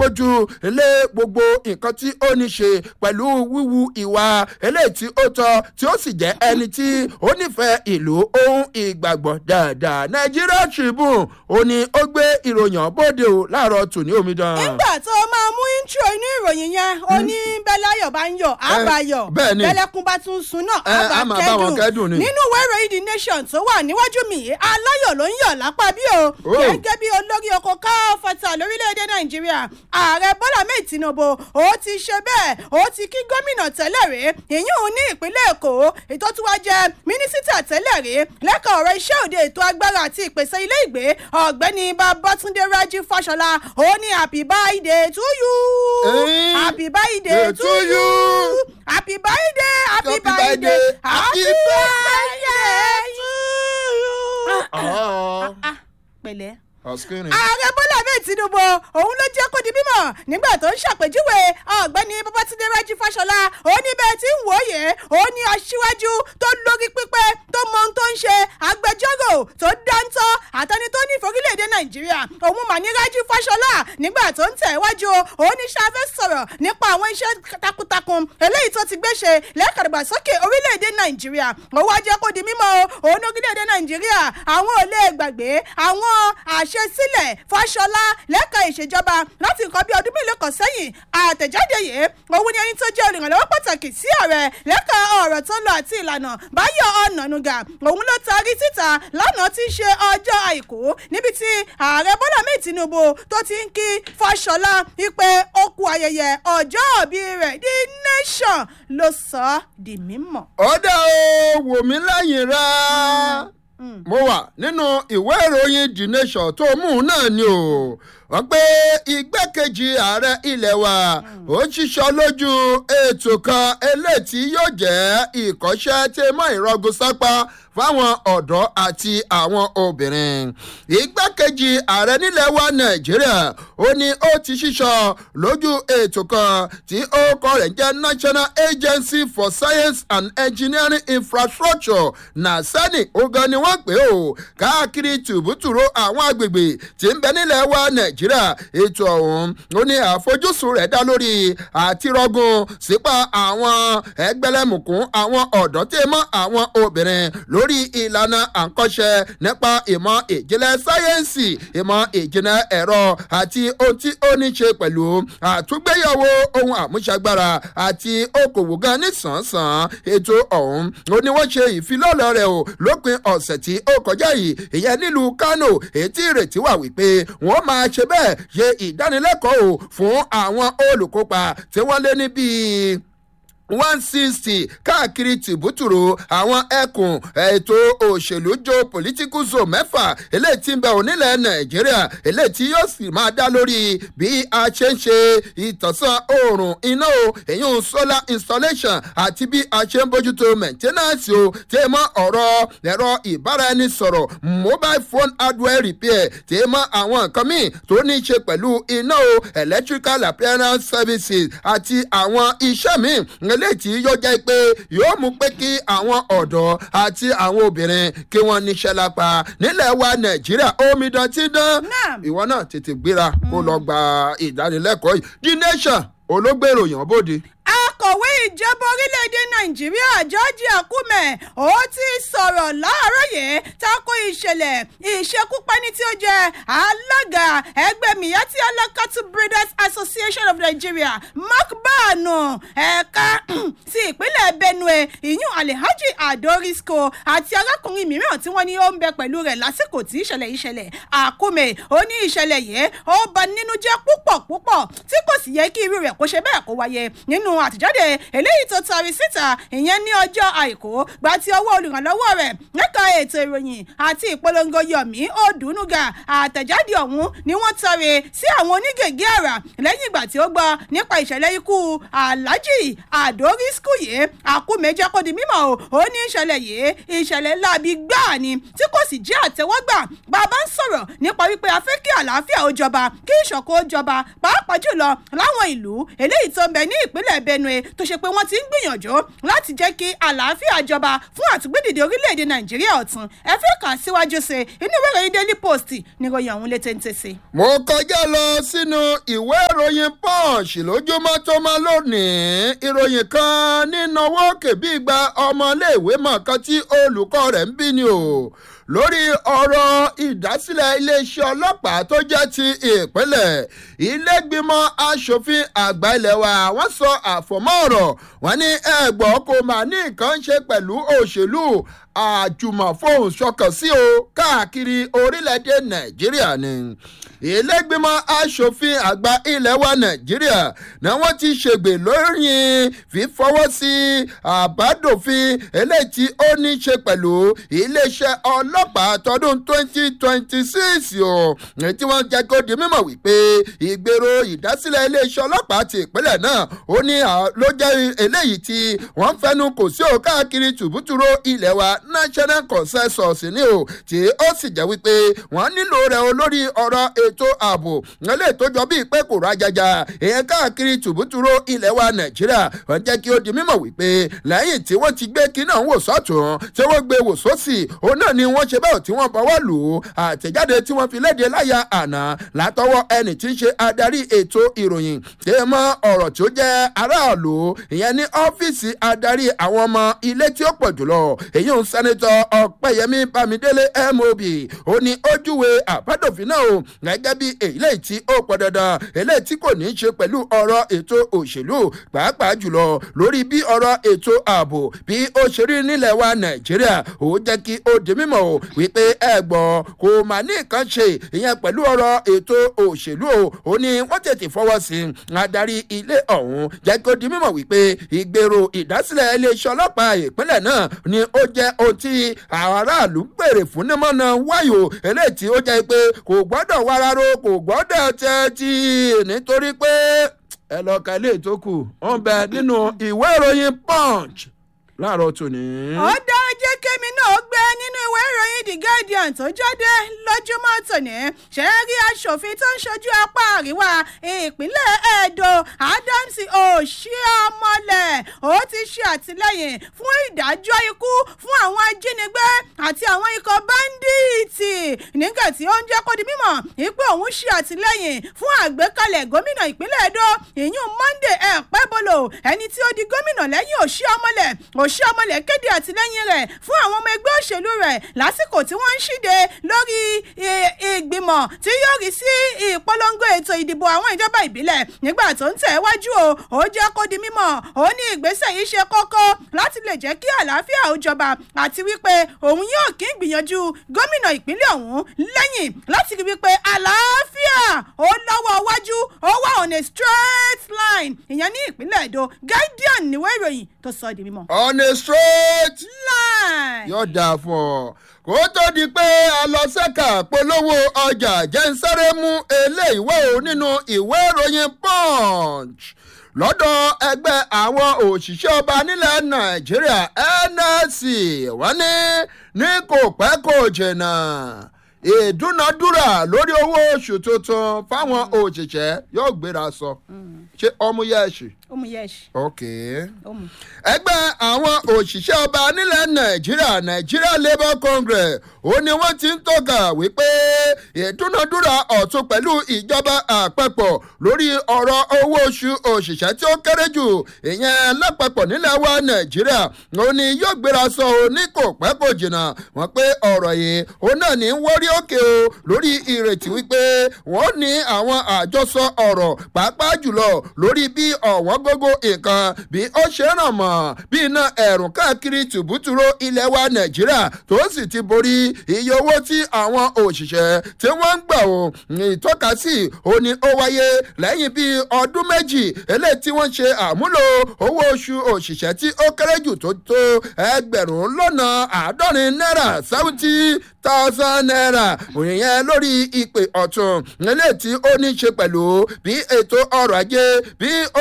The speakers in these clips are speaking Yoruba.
lójú lé gbogbo nǹkan tí ó ní ṣe pẹ̀lú wíwu ìwà eléyìí tí ó tọ́ tí ó sì jẹ́ ẹni tí ó nífẹ̀ẹ́ ìlú ohun ìgbàgbọ́ dáadáa nàìjíríà tribune ó ní ó gbé ìròyìn bóde o láàárọ̀ tòní omidan. nígbà tó o máa mú intro inú ìròyìn yẹn ó ní bẹ́láyọ̀ bá ń yọ̀ àbáyọ̀ bẹ́ẹ̀ ni. bẹ́lẹ́kún bá tún sun náà Ẹ, á máa bá wọn kẹ́dùn ni. nínú ìwé ìròyìn the nation tó wà níwájú mi yìí aláyọ̀ ló ń yọ̀ lápá bí o Oh. gẹ́gẹ́ bí olórí oko káfọ́tà lórílẹ̀‐èdè nàìjíríà ààrẹ bọ́lá mẹ́ẹ̀ tinubu ó ti ṣe bẹ́ẹ̀ ó ti kí gómìnà tẹ́lẹ̀ rí ìyún ní ìpínlẹ̀ èkó ètò tí wàá jẹ́ mínísítà tẹ́lẹ̀ rí lẹ́ka ọ̀rọ̀ iṣẹ́ òde ètò agbára àti ìpèsè ilé ìgbé ọ̀gbẹ́ni babatunde raji fáṣọlá ó ní happy birthday to you Eh, happy birthday to to you you. happy birthday happy Happy birthday birthday, happy happy birthday to you. Ah, Ah, pẹ̀lẹ́ ọ̀skìnrin. ààrẹ bọ́lá ahmed tinubu òun ló jẹ́ kó di mímọ̀ nígbà tó ń ṣàpèjúwe ọ̀gbẹ́ni babatunde raji fáṣọlá ó ní bẹ́ẹ̀ tí ń wòye ó ní aṣíwájú tó lórí pípẹ́ tó mọ ohun tó ń ṣe agbẹjọ́rò tó dáńtọ́ àtẹni tó ní ìforílẹ̀-èdè nàìjíríà òun mà ní raji fáṣọlá nígbà tó ń tẹ̀ wájú ó ní ṣáfẹ́ sọ̀rọ̀ nípa àwọn iṣẹ́ takuntakun eléyìí tó ti gbé ṣe lẹ́kàdàgbàsókè orílẹ̀-èdè nàìjíríà ó wá jẹ́ kó di mímọ́ o òun orílẹ̀-èdè nàìjíríà àwọn ò lè gbàgbé àwọn àṣesílẹ̀ fàṣọlá lẹ́ka ìṣèjọba láti nǹkan bí ọdún mélòó kan sẹ́yìn àtẹ̀jáde yìí òun ni ẹni tó jẹ́ olùrànlọ́wọ́ pàtàkì sí ààrẹ lẹ́ka ọ̀rọ̀ tó ń lọ àti ìlànà báyọ̀ ọ̀nànúgà òun ló taari síta lánàá tí í ṣe ọjọ́ àìkú níbi tí ààrẹ bọ́lá mẹ́ẹ̀ tinubu tó ti ń kí fàṣọlá wípé ó kú ayẹyẹ ọjọ́ òbí rẹ̀ the nation ló sọ ọ́ di mímọ̀. ọ̀dà o wò mí lẹ́yìn rẹ̀ mo wà nínú ìwé ìròyìn the nation tó mú un náà ni o wọ́n pé igbákejì ààrẹ ilé wa ó ṣiṣọ́ lójú ètò kan eléyìí tí yóò jẹ́ ìkọ́ṣẹ́ tí mọ́ ìrọ́gùn sápá fáwọn ọ̀dọ́ àti àwọn obìnrin igbákejì ààrẹ nílẹ̀ wa nàìjíríà ó ní ó ti ṣiṣọ́ lójú ètò kan tí ó kọ́ rẹ̀ jẹ́ national agency for science and engineering infrastructure nasani ogan ni wọ́n pè ó káàkiri tùbútùrú àwọn agbègbè tí ń bẹ nílẹ̀ wa nàìjíríà ètò ọ̀hún ó ní àfojúsùn rẹ̀ dá lórí àtirọ́gùn sípa àwọn ẹgbẹ́lẹ́mùkún àwọn ọ̀dọ́ tí mọ́ àwọn obìnrin lórí ìlànà àǹkọ́ṣe nípa ìmọ̀ ìjìnlẹ̀ sáyẹ́ǹsì ìmọ̀ ìjìnlẹ̀ ẹ̀rọ àti ohun tí ó ní ṣe pẹ̀lú àtúgbéyàwó ohun àmúṣagbára àti okòwò gan nísànsàn ètò ọ̀hún ó ní wọ́n ṣe ìfilọ́lẹ̀ rẹ̀ o lópin ọ̀sẹ̀ tí ó kọjá yìí ìyẹn nílùú kánò ètí ìrètí wà wípé wọ́n máa ṣe bẹ́ẹ̀ ṣe ìdánilẹ́kọ̀ọ́ o fún àwọn olùkópa tí wọ́n lé ní bíi one sixty káàkiri tìbútùrù àwọn ẹkùn ètò òṣèlú jo political zone mẹ́fà eléyìí tí ń bẹ onílẹ̀ nàìjíríà eléyìí tí yóò sì máa dá lórí bí a ṣe ń ṣe ìtànsán oòrùn iná o èyí solar installation àti bí a ṣe ń bójútó maintenance o tí ẹ mọ ọ̀rọ̀ ẹ̀rọ ìbáraẹnisọ̀rọ̀ mobile phone hardware repair tí ẹ mọ àwọn nǹkan míì tó ní í ṣe pẹ̀lú iná o electrical appearance services àti àwọn iṣẹ́ míì eléyìí tí yóò jẹ́ pé yóò mú pé kí àwọn ọ̀dọ́ àti àwọn obìnrin kí wọ́n níṣẹ́ lápá nílẹ̀ wa nàìjíríà omidan ti dán Naam. ìwọ náà tètè gbéra kó lọ gba ìdánilẹ́kọ̀ọ́ yìí the nation olóògbèrò yàn bóde. akọ̀wé ìjọba orílẹ̀-èdè nàìjíríà george akume ó ti sọ̀rọ̀ láàárọ̀ yìí tako ìṣẹ̀lẹ̀ ìṣekúpani tí ó jẹ́ alága ẹgbẹ́ miyetti alakatu breeders association of nigeria mark banu ẹ̀ka ti ìpínlẹ̀ benue ìyún alhaji adorisco àti arákùnrin mìíràn tí wọ́n ní ó ń bẹ pẹ̀lú rẹ̀ lásìkò tí ìṣẹ̀lẹ̀ ìṣẹ̀lẹ̀ akume ó ní ìṣẹ̀lẹ̀ yìí ó bà nínú jẹ́ púpọ̀ púpọ̀ tí kò sì yẹ kí irú rẹ̀ kó ṣe bẹ́ẹ̀ kó wáyé nínú àtẹ̀jáde eléyìí tó tari síta ìyẹn ní ọjọ́ àìkú gba ti ọwọ́ olùrànlọ́wọ́ rẹ̀ lẹ́ka ètò ìròyìn àti ìpolongo yomi odunuga àtẹ̀jáde ọ̀hún ni wọ́n tari sí àwọn onígègé àrà lẹ́yìn ìgbà tí ó gbọ́ nípa ìṣẹ̀lẹ̀ ikú alhaji adorisku yìí àkúmẹ́jẹ́ kó di mímọ́ o ó ní ìṣẹ̀lẹ̀ yìí ìṣẹ̀lẹ̀ láabi gbáà ni tí kò sì jẹ́ àtẹ́wọ́gbà bàbá ń sọ̀rọ̀ nípa wípé a fẹ́ kí àlàáfíà ó jọba kí ìṣọ̀kan ó jọba pàápàá jùlọ láwọn ìlú eléyìí tó ń bẹ ní ìpínlẹ̀ benue tó ṣe pé wọ́n ti ń gbìyànjú láti jẹ́ kí àlàáfíà jọba fún àtúgbédìde orílẹ̀-èdè nàìjíríà ọ̀tún ẹ fẹ́ kà síwájú sí inú ìwé ìròyìn daily post níròyìn ọ̀hún létí ń tẹ̀sí. mo kọjá lọ sínú ìwé ìròyìn punch lójúmọ́ tó máa lónìí ìròyìn kan nínáwó kèbí gba ọmọléèwé mọ̀ọ́kan tí olùkọ́ rẹ̀ ń bí ni o lórí ọ̀rọ̀ ìdásílẹ̀ iléeṣẹ́ ọlọ́pàá tó jẹ́ ti ìpínlẹ̀ ilégbìmọ̀ asòfin àgbà ilẹ̀ wa wọ́n sọ àfọ̀mọ́ ọ̀rọ̀ wọ́n ní ẹ̀gbọ́n kò máa ní nǹkan ṣe pẹ̀lú òṣèlú àjùmọ̀fóhùn ṣọkàn sí o káàkiri orílẹ̀-èdè nàìjíríà ni ìlẹ́gbìmọ̀ asòfin àgbà ilẹ̀ wa nàìjíríà ni wọ́n ti ṣègbè lórí fífọwọ́ sí àbádòfin eléyìí tí ó ní ṣe pẹ̀lú iléeṣẹ́ ọlọ́pàá tọdún twenty twenty six o tí wọ́n jẹ́ kó di mímọ̀ wípé ìgbèrò ìdásílẹ̀ iléeṣẹ́ ọlọ́pàá ti ìpínlẹ̀ náà ó ní ló jẹ́ eléyìí tí wọ́n fẹ́nu kò sí o káàkiri tùbútùrú ilẹ̀ wa national consensus ni o tí ó sì jẹ́ wípé wọ́n nílò rẹ̀ o lórí ọ̀rọ̀ ètò ààbò lè tó jọ bíi pé kò rájàjà èèyàn káàkiri tùbútùrú ilẹ̀ wa nàìjíríà wọ́n jẹ́ kí ó di mímọ̀ wípé lẹ́yìn tí wọ́n ti gbé kí náà wò sọ́tún tí wọ́n gbé wò sósì òun náà ni wọ́n ṣe bẹ́ẹ̀ tí wọ́n bọ́wọ́ lù ú àtẹ̀jáde tí wọ́n fi léde láyà àná látọwọ́ ẹnì tí ń ṣe adarí ètò ìròyìn tí mọ ọ̀rọ̀ tí ó jẹ́ aráàlú ìyẹn ní ọ́fíìsì adarí àwọn ọmọ ilé tí ó pọ̀ jùlọ èyí ń sẹ́nitọ́ ọ̀pẹ́yẹmí bámidélé mob ó ní ojúwe àbádòfin náà o gẹ́gẹ́ bí eléyìí tí ó pọ̀ dandan eléyìí tí kò ní í ṣe pẹ̀lú ọ̀rọ̀ ètò òṣèlú pàápàá jùlọ lórí bí ọ̀rọ̀ ètò ààbò bí ó ṣe rí nílẹ̀ wa nàìjíríà ó jẹ́ kí ó di mímọ̀ o wípé ẹ gbọ́ kò mà ní nǹkan ṣe ìyẹn pẹ̀lú ọ̀rọ̀ ètò òṣèlú o ó ní wọ́n tètè fọwọ́ sí i adarí ilé ọ̀hún jẹ́ kí ó di mímọ̀ wípé ìgbèrò ìdásílẹ̀ iléeṣẹ́ ọlọ́pàá ìpínlẹ̀ náà ni ó jẹ́ ohun tí àwọn aráàlú béèrè fún nímọ̀nà wáyò eléyìí tí ó jẹ́ pé kò gbọ́dọ̀ wararo kò gbọ́dọ̀ tẹ́tí nítorí pé ẹ lọ ka ilé tó kù ó ń bẹ nínú ìwé ìròyìn punch láàárọ̀ tòní. ó dá jẹ́ kémi náà gbé nínú ìwé ìròyìn the guardian tó jáde lójúmọ́ tòní ṣe é rí aṣòfin tó ń ṣojú apá àríwá ìpínlẹ̀ edo adams oshiomhole ó ti ṣe àtìlẹ́yìn fún ìdájọ́ ikú fún àwọn ajínigbé àti àwọn ikọ̀ báńdíìtì nígbà tí ó ń jẹ́ kó di mímọ̀ ipò òun ṣe àtìlẹ́yìn fún àgbékalẹ̀ gómìnà ìpínlẹ̀ edo ìyún monday ẹ̀pẹ́bolo ẹni tí ó di gómìnà lẹ́yìn oshiomhole oshiomhole kéde àtìlẹ́yìn rẹ̀ fún àwọn ọmọ ẹgbẹ́ òṣèlú rẹ̀ lásìkò tí wọ́n ń ṣíde lórí ìgbìmọ̀ tí yóò rí sí ìpolongo ètò ìdìbò àwọn ìjọba ìbílẹ̀ nígbà tó ń tẹ̀ wájú o ó jẹ́ kó di mímọ̀ ó ní ìgbésẹ̀ yìí ṣe kókó láti lè jẹ́ kí àlàáfíà ó jọba àti wípé òun yóò kí ń gbìyànjú gómìnà ìpínlẹ̀ ọ̀hún lẹ́yìn láti rí wípé àlàáfíà ó lọ́wọ́ wájú ó wà on a straight line ìyẹn ní ìpínlẹ̀ èdò guardian níwé ìròyìn tó sọ di mímọ̀. on a straight line. yóò dáa fún ọ kó tó di pé a lọ sẹ́ka polówó ọjà jẹ́ ń sáré mú eléyìí wá o nínú ìwé ìròyìn punch lọ́dọ̀ ẹgbẹ́ àwọn òṣìṣẹ́ ọba nílẹ̀ nàìjíríà nsc wọ́n ní ní kò pẹ́ kò jìnnà ìdúnadúrà lórí owó oṣù tuntun fáwọn òṣìṣẹ́ yóò gbéra sọ ṣé ọmú yẹ́ẹ̀ṣì. ọmú yẹ́ẹ̀ṣì. ok ọmú. ẹgbẹ́ àwọn òṣìṣẹ́ ọba nílẹ̀ nàìjíríà nigeria labour congress ó ní wọ́n ti ń tọ́ka wípé ìdúnadúrà ọ̀tún pẹ̀lú ìjọba àpapọ̀ lórí ọ̀rọ̀ owó oṣù òṣìṣẹ́ tí ó kéré jù ìyẹn lápapọ̀ nílẹ̀ wa nàìjíríà ó ní yóò gbéra sọ ò ní kò pẹ́ kò jìnnà wọ́n pé ọ̀rọ̀ yìí ó náà ní wọ́rí òkè o lórí ìrètí wípé wọ́n ní àwọn àjọsọ ọ̀rọ̀ pàápàá jùlọ lórí bí ọ̀wọ́n gógó nǹkan bí ó ṣe ràn mọ́ bí iná ẹ̀rùn káàkiri tùbútùrú ilẹ̀ wa nàìjíríà tó sì ti borí iye owó tí àwọn òṣìṣẹ́ tí wọ́n ń gbà ó ìtọ́kasí ó ní ó wáyé lẹ́yìn bíi ọdún méjì eléyìí tí wọ́n ṣe àmúlò owó oṣù òṣìṣẹ́ tí ó kéré jù tó tó ẹgbẹ̀rún lọ́nà àádọ́rin náírà seventy thousand naira òyìnbó lórí ìpè ọ̀tún eléyìí tí ó ní ṣe pẹ̀lú bí ètò ọrọ̀ ajé bí ó ṣe dẹnu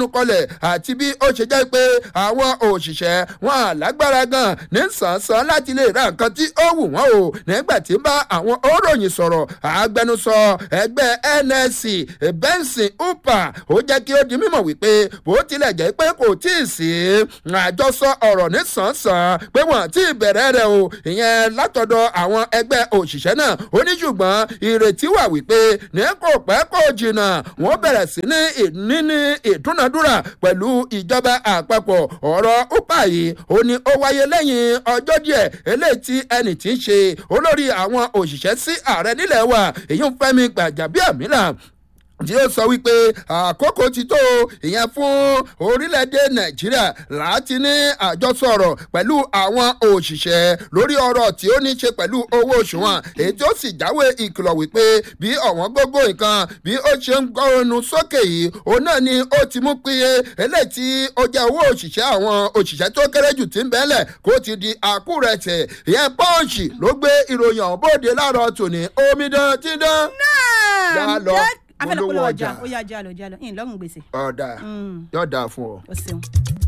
gbẹnukọlẹ̀ àti bí ó ṣe jẹ́ pé àwọn òṣìṣẹ́ wọn àlágbára gan ní sàn-sàn láti lè ra nǹkan tí ó wù wọ́n o nígbà tí ń bá àwọn òròyìn sọ̀rọ̀ agbẹnusọ ẹgbẹ́ nsc benson upa ó jẹ́ kí ó di mímọ̀ wípé bó tilẹ̀ jẹ́ pé kò tí ì sí àjọsọ ọ̀rọ̀ ní sàn-sàn pé wọ́n ti bẹ̀rẹ̀ rẹ̀ o ìyẹn látọ̀dọ̀ àwọn ẹgbẹ́ òṣìṣẹ́ náà ó ní ṣùgbọ́n ìrètí wà wípé ní kò pẹ́ kò jìnnà wọ́n bẹ̀rẹ̀ sí ní níní ìdúnadúrà pẹ̀lú ìjọba àpapọ̀ ọ̀rọ̀ upa yìí ó ní ó wáyé lẹ́yìn ọjọ́ díẹ̀ eléyìí tí ẹnì tí ń ṣe olórí àwọn òṣìṣẹ́ sí ààrẹ nílẹ̀ wa èyí ń fẹ́mi gbàjàbíàmílà tí ó sọ wípé àkókò ti tó ìyẹn fún orílẹ̀-èdè nàìjíríà láti ní àjọsọ̀rọ̀ pẹ̀lú àwọn òṣìṣẹ́ lórí ọ̀rọ̀ tí ó ní ṣe pẹ̀lú owó oṣù wọn èyí tí ó sì jáwé ìkìlọ̀ wípé bí ọ̀wọ́n gógó nǹkan bí ó ṣe ń gbọ́nu sókè yìí òun náà ni ó ti mú píye eléyìí tí ó jẹ́ owó òṣìṣẹ́ àwọn òṣìṣẹ́ tó kéré jù tí ń bẹ́lẹ̀ kó ti di àkúrẹ̀tẹ̀ ìyẹn pọ́ǹsì ló gbé ìròyìn ọ̀hún bóde láàárọ̀ tòní omidan tí dán. náà Yá lọ afẹ́lẹ́ polówó polówó ọjà. ọjà ó yá jálọ jálọ ìyìn lọ́rùn gbèsè ọ̀dà Mm. yóò dáa fún ọ. ó ṣeun.